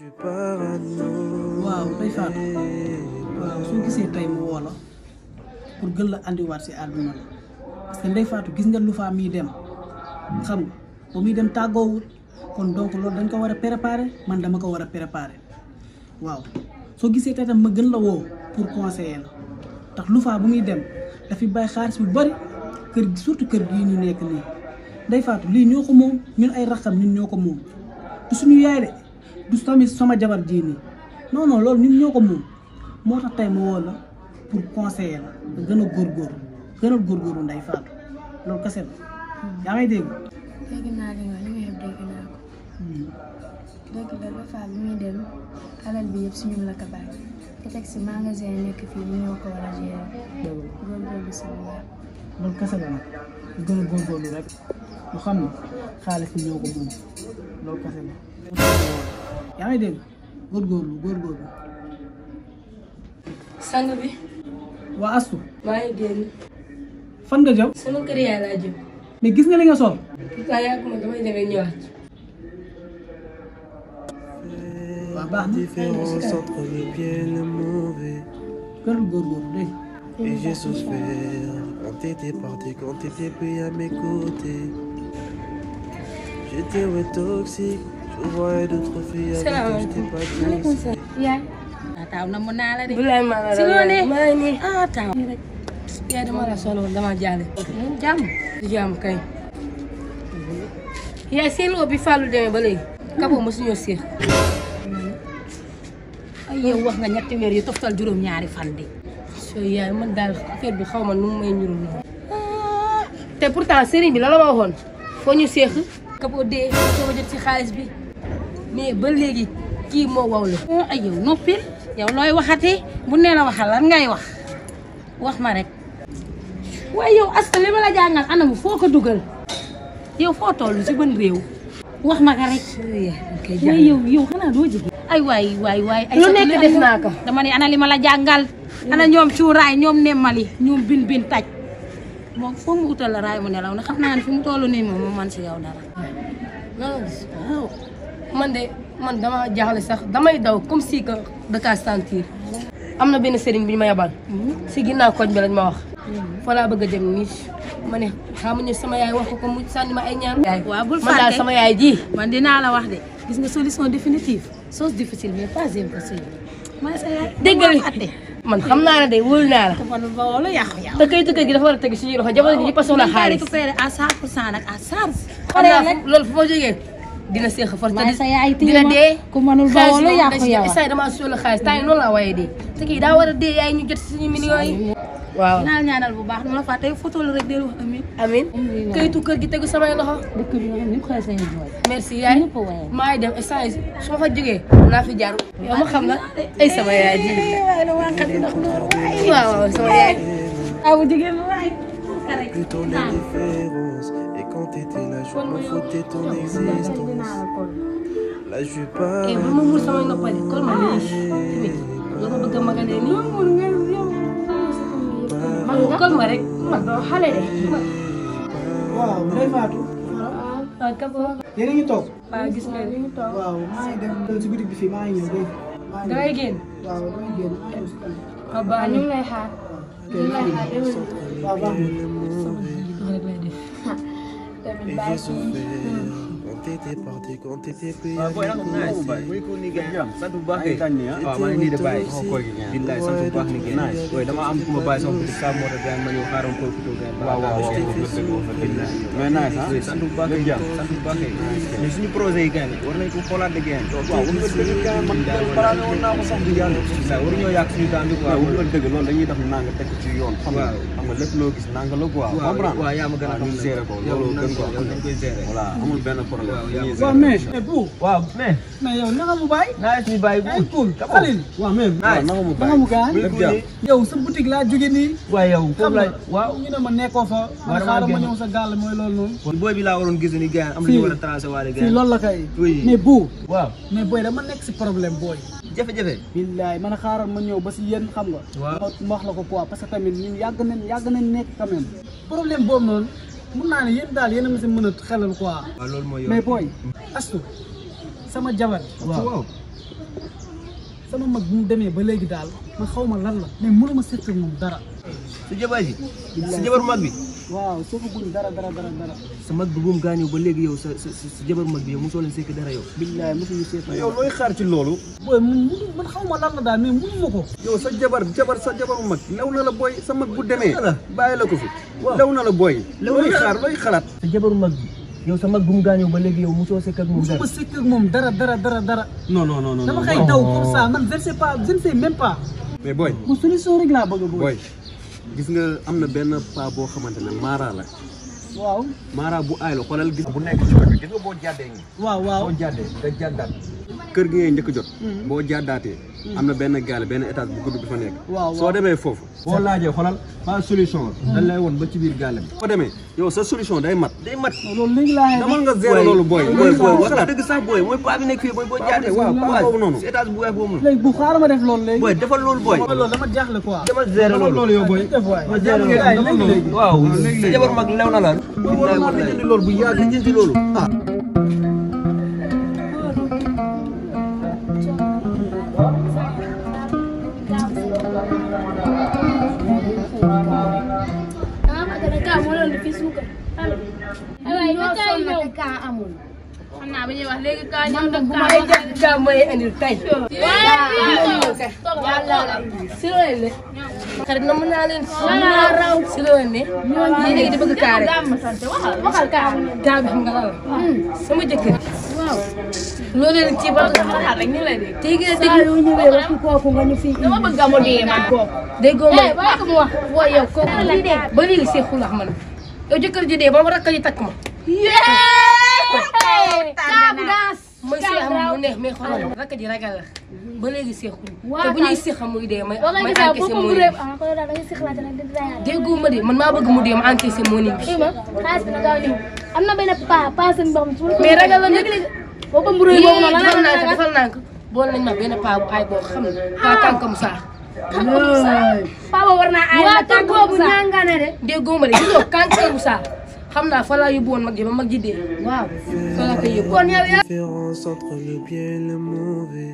waaw day faatu waaw soo gisee tey mu woo la pour gën la andiwaat si àdduna la parce que ndey faatu gis nga lu faa muy dem xam nga ba muy dem tàggoowul kon donc loolu dañ ko war a préparer man dama ko war a préparer waaw soo gisee tey tam ma gën la woo pour conseiller la ndax lu faa bu muy dem dafi bàyyi xaalis bu bari kër gi surtout kër gii ñu nekk nii ndey faatu lii ñoo ko moom ñun ay raxam ñun ñoo ko moom du suñu yaay de du tamit sama jabar jii nii non non loolu ñun ñoo ko moom moo tax tey ma woo la pour conseiller la nga gën a góorgóorlu gën a góorgóorlu nday faatu loolu kese la yaa ngay dégg. dégg naa li nga li nga yëpp dégg naa ko dëgg la ba faa bi muy dem alal bi yëpp suñu la ko bàyyi te teg si magasin yi nekk fii ñu ñoo ko war a gérer góorgóorlu si lu baax. loolu kese la nag nga gën a góorgóorlu rek ñu xam ne xaalis bi ñoo ko moom loolu kese la. yaa ngi dégg góorgóorlu góorgóorlu. sang bi waa Astu maa ngi génn fan nga jëm sama kër yaay laa jëm mais gis nga li nga sol. waaye yàgg ma damay demee ñëwaat waaw baax na différence entre le bien et le mauvais. gën a góorgóorlu dégg Et j'ai souffert quand t'étais parti, quand t'étais plus à mes côtés. J'étais ouais toxique, je voyais d'autres filles avec qui j'étais pas douce. yaay ah taaw na mu naa la de. bu lay maa la si loo ne maa ngi nii ah taaw. yaay dama la soxla woon dama jaale jàmm. di jàmm kay yaay seen loo bi Fallou demee ba léegi kapoo ma suñoo séex ay yow wax nga ñetti weer yu toftal juróom-ñaari fan de. so yaay man daal affaire bi xaw ma nu mu may ñurum noonu te pourtant sëriñ bi la la ma waxoon foo ñu séex kapoo dee soo jot ci xaalis bi mais ba léegi kii moo waw la ay yow noppil yow looy waxati bu nee la waxal lan ngay wax wax ma rek. waaye yow asta li ma la jàngal anam foo ko dugal yow foo toll si ban réew. wax ma ka rek. waaye yow yow xanaa doo jigéen. ay waay waay waay. ay lu sa- nekk def naa ko dama ne ana li ma la jàngal. ana ñoom cuuraay ñoom nemmali ñoom bin bin taj. moom foog mu utal la raay mu nelaw na xam naa ne fi mu toll nii moom mu man si yow dara. non waaw man de man dama jaaxle sax damay daw comme si que da kaa sentir am na benn sëriñ bi ñu ma yabal si ginnaaw koñ bi lañ ma wax fa laa bëgg a dem nii ma ne xamuñu sama yaay wax ko ko mu sànni ma ay ñaan yaay waaw bul man daal fàtte. sama yaay ji man dinaa la wax de gis nga solution définitive chose difficile mais pas impossible. mooy sa yaay. dégg dama nga fàtte. man xam naa ne de wóolu naa la te man ba wala yàqu yàqu. te kayitu kër gi dafa war a teg suñuy loxo jamono ji ñëpp a soxla xaalis récupéré à 100 pour cent nag à charge. xam naa fu- loolu fu ma jógee dina seex a force waaye sa yaay téye dina ma dee ku mënul ba xaalis wala moom yàqu da ci yow. instant damaa soxla xaalis temps yi noonu laa waaye dee te kii daa war a dee yaay ñu jot suñu millions yi waaw dinaa ñaanal bu baax nu la fàtte photo la rek del wax amiin. amin kayitu kër gi tegu samay loxo dëkk bi nga xam ne ñëpp xëy sa ñu jooy. merci yaay ñëpp a waye. maa ngi dem instant yi su ma fa jógee naa fi jaar yow ma xam la ay sama yaay ji waaw waaw sama yaay aw jigéen waay. Plutôt l'indifférence. Et quand t'étais là, je m'en foutais ton existence. Là, je suis pas. eh bu ma muur samay noppali kon ma nii tamit la ma bëgg a magalee nii man kon ma rek man doo xale de waaw Ndeye Fatou. waaw kabo yéen a ngi toog. waaw gis nga ni waaw maa ngi dem si bitig bi fii maa ngi ñëw dégg nga. maa ngi dangay génn waaw damay génn maa ngi ñëw si kanam. waaw baax ñu na ngi lay xaar ñu ngi lay xaar déwén waaw baax na. Et j'ai souffert quand t'étais parti, quand t'étais plus à booy nag nice mes muy côtés. ko ni gën sant bu baax kay tànn ah waaw maa ngi nii de bàyyi xaw koy gi billaay sant bu baax ni gën nice booy dama am ku ma bàyyi sama petit saa moo tax gars ma ñëw xaaral ko photo gars waaw waaw waaw mais nice ah sant bu baax kay sant bu baax kay mais suñu projet yi gars war nañ ko xoolaat de gars waaw war nga dëgg gars man parane woon naa ko sax di yàlla billaay war ñoo yàq suñu temps bi quoi war nga dëgg loolu dañuy def nanga teg ci yoon xam nga xam nga lépp loo gis nanga la quoi comprendre waaw yaa ma gën a xam gérer ko loolu gën ko dañ koy gérer voilà amul benn problème waaw mais. mais bu waaw mais mais yow naka mu bàyyi. naa suñu bàyyi ay cool Khalil. waaw mais. waaw naka mu naka mu gaay. lépp jàmm yow sa boutique laa jóge nii. waaye yow xam foofu nga la waaw ñu ne ma nekkoo fa. man damaa xaaral ma génn. ñëw sa gàll mooy loolu noonu. kon booy bi laa waroon gis ni gars am Fii. nañu war a tracé waale fii gars loolu la kay. Oui. mais bu. waaw mais booy dama nekk si problème booy. jafe-jafe billaay man a xaaral ma ñëw ba si yéen xam nga. Waaw. ma ma wax la ko quoi parce que tamit ñun yàgg nañ yàgg nañ nekk quand même. problème boobu noonu mun naa ne yéen daal yéen a ma si mën a xelal quoi. waaw loolu mooy yow mais booy astu sama jabar. waaw waaw sama mag bu mu demee ba léegi daal man xaw ma lan la mais mënuma seq ak moom dara sa jabar ji sa jabar mag bi waaw soo ko guñ dara dara dara dara sa mag bi bu mu gaañoo ba léegi yow sa sa sa jabar mag bi yow mosoo leen sekk dara yow billaay mosuñu seq yow looy xaar ci loolu booy man mënu man xaw ma lan la daal mais mënuma ko yow sa jabar jabar sa jabaru mag lew na la booy sa mag bu demee bàyyi la ko fi lew na la booy looy xaar looy xalaat sa jabaru mag bi yow sa mag bu mu gaañoo ba léegi yow mosoo sekk ak moom dara mosuma seq ak moom dara dara dara dara non non non non dama koy daw comme ça man je ne sais pas je ne sais même pas mais booy mu solution rek laa bëgg a booy booy gis nga am na benn paa boo xamante ne Mara la waaw Mara bu aay la xoolal gis bu nekk ci côté gis nga boo jàddee ngi waaw waaw boo jàddee nga jàddaat kër gi ngay njëkk jot boo jàddaatee am na benn gaale benn étage bu gudd bi fa nekk waaw soo demee foofu boo laajee xoolal pas solution la dañ lay woon ba ci biir gaale bi boo demee yow sa solution day mat day mat loolu léegi laa damal nga zéro loolu booy booy booy wax dëgg sax booy mooy paa bi nekk fii booy boo jàddee waaw paa boobu noonu si étage bu weex boobu noonu léegi bu xaaral ma def loolu léegi booy defal loolu booy loolu dama jaaxle quoi demal zéro loolu yow booy def waay léegi léegi waaw sa jabar mag lew na la billaay wallaay loolu bu yàgg jëndi loolu ah xam naa ba ñuy wax léegi kaa ñëw nag bu may jàpp kaa may indil tey. si loolu ne. xarit na mën naa leen. mën naa raw si loolu ne. lii léegi di bëgg kaa rek. waxal kaa kaa bi xam nga lan la. sama jëkkër. waaw. loolu leen ci ba waxal rek ñu lay dégg. tey nga dégg yoo ñëwee wax kooku nga ñu fi dama bëgg a mu dee man kooku déggoo ma. bàyyi ko mu wax waaw yow kooku la dee. ba léegi seexul ak man. yow jëkkër ji dee ba ma rakk ji takk ma. kaabu gaas mooy seex mu neex mais xoolal rakk ji ragal la ba léegi seexul te bu ñuy seex muy dee may may encaissé moo nii déggoo ma de man maa bëgg mu dee ma encaissé moo nii bi xaalis bi na gaaw ñëw am na benn pa pa seen boo xam ne mais ragal la nag boo ko mburee boobu noonu lan defal la naa ko defal naa ko bool nañ ma benn paa bu aay boo xam ne paa kànka Moussa pa boobu war naa ay waa la kër boobu ñaangane de déggoo ma de gis nga kànka Moussa xam naa fa laa yóbbu woon mag ji ba mag ji dee waaw fa laa koy yóbbu différence entre le bien et le mauvais.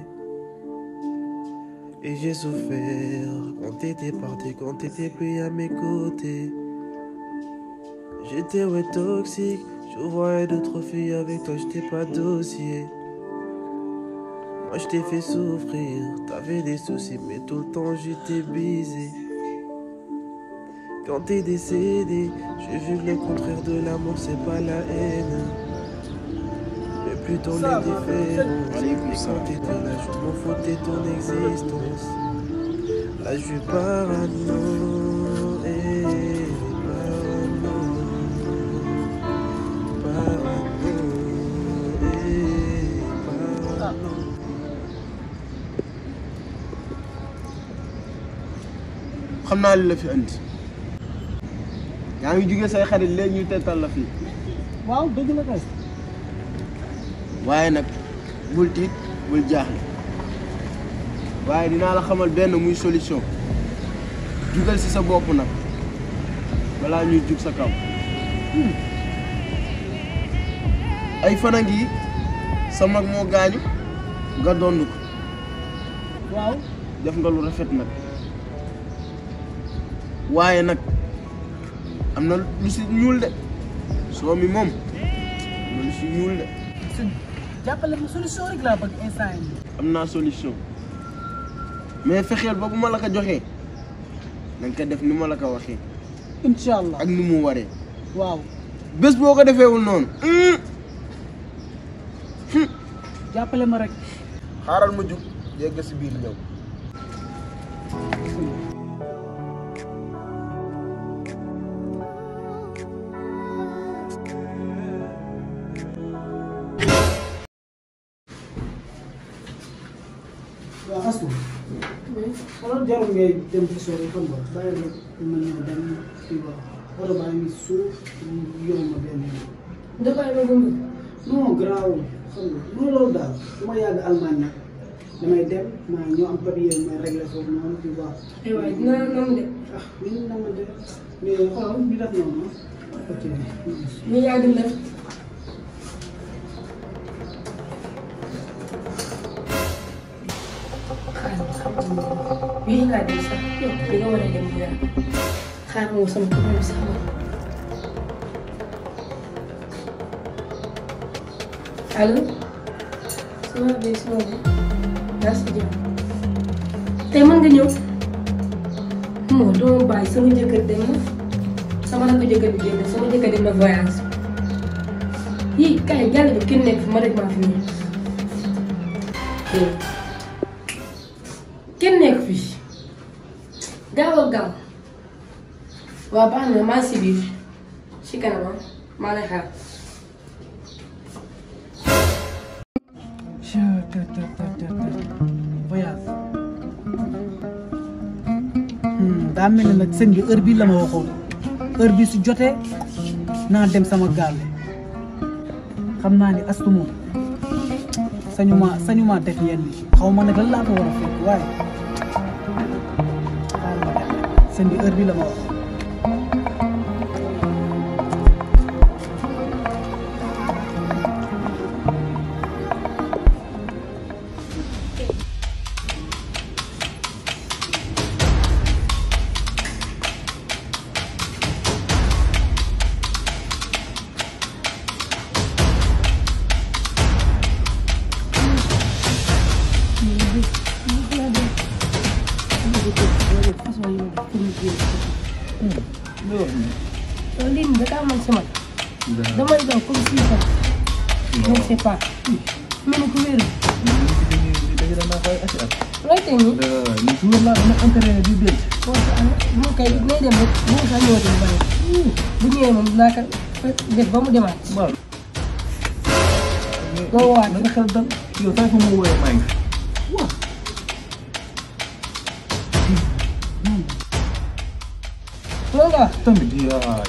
Et j'ai souffert quand t'étais parti, quand t'étais plus à mes côtés. J'étais ouais toxique, je voyais d'autres filles avec toi, j'étais pas dossier. Moi je t'ai fait souffrir, t'avais des soucis, mais tout le temps j'étais baisé. Quand t'es décédé, j'ai vu que le contraire de l'amour, c'est pas la haine. Mais plutôt l'indifférence. Et puis quand t'étais là, je m'en foutais de ton existence. Là, je suis parano. eh, parano. Parano. eh, parano. xam naa li la fi andi yaa ngi jugee say xarit léegi ñu tettal la fii waaw dëgg la kay waaye nag bul tiit bul jaaxle waaye dinaa la xamal benn muy solution jugal ci sa bopp nag balaa ñuy jug sa kaw ay fana ngi sa mag moo gaañu nga dond ko waaw def nga lu rafet nag waaye nag am na lu si ñuul de soo mi moom am na lu si ñuul de jàppale ma solution rek laa bëgg instant yi am naa solution mais fexeel ba bu ma la ko joxee na nga ko def ni ma la ko waxee incha allah ak ni mu waree waaw bés boo ko defeewul noonu jàppale ma rek xaaral ma jug yegg si biir ñëw waaw astu xoolal jarul ngay dem ci sori xam nga bàyyi rek ma ñëw dem kii ba oto baa ngi suuf yow ma benn yoon dafay la gëm non garaawul xam nga non loolu daal su ma yàgg Allemagne nag damay dem maa ñoo am papier may réglé foofu noonu tu vois ay waay dina la noonu de ah ni ñu namante mais xoolal bi def noonu ah ok ñu yàgg na bii laa dem sax yow li nga war a dem bu yàgg xaar ma woo sama copain bi sax ma allo sama bi sama bi daa si jàmm tey mën nga ñëw moo doo bàyyi sama jëkkër dem na sama rakk jëkkër bi génn sama jëkkër dem na voyage yii kay jàll bi kenn nekk fi ma rek maa fi ñëw kenn nekk fi gaawal gaaw waaw baax na maa si biir si kanam maa lay xaar voyage daa mel ne nag sëñ bi heure bii la ma waxoon heure bii su jotee naa dem sama gaal xam naa ni astu moom sañu ma sañu ma def yenn yi xaw ma nag lan laa ko war a fekk waaye xaaral ma dem sëñ bi heure bii la ma wax loolu lii nii da kaa man si man damay daw comme si ça je ne sais pas mel ni ku wéeru looy tey nii boo sa am moom kay nay dem rek bu sa ñëwati mu bàyyi bu ñëwee moom naa ko def ba mu demaat nga woowaat nga xel dal yow saa fa ma wooyee maa ngi loolu nga wax tamit yaa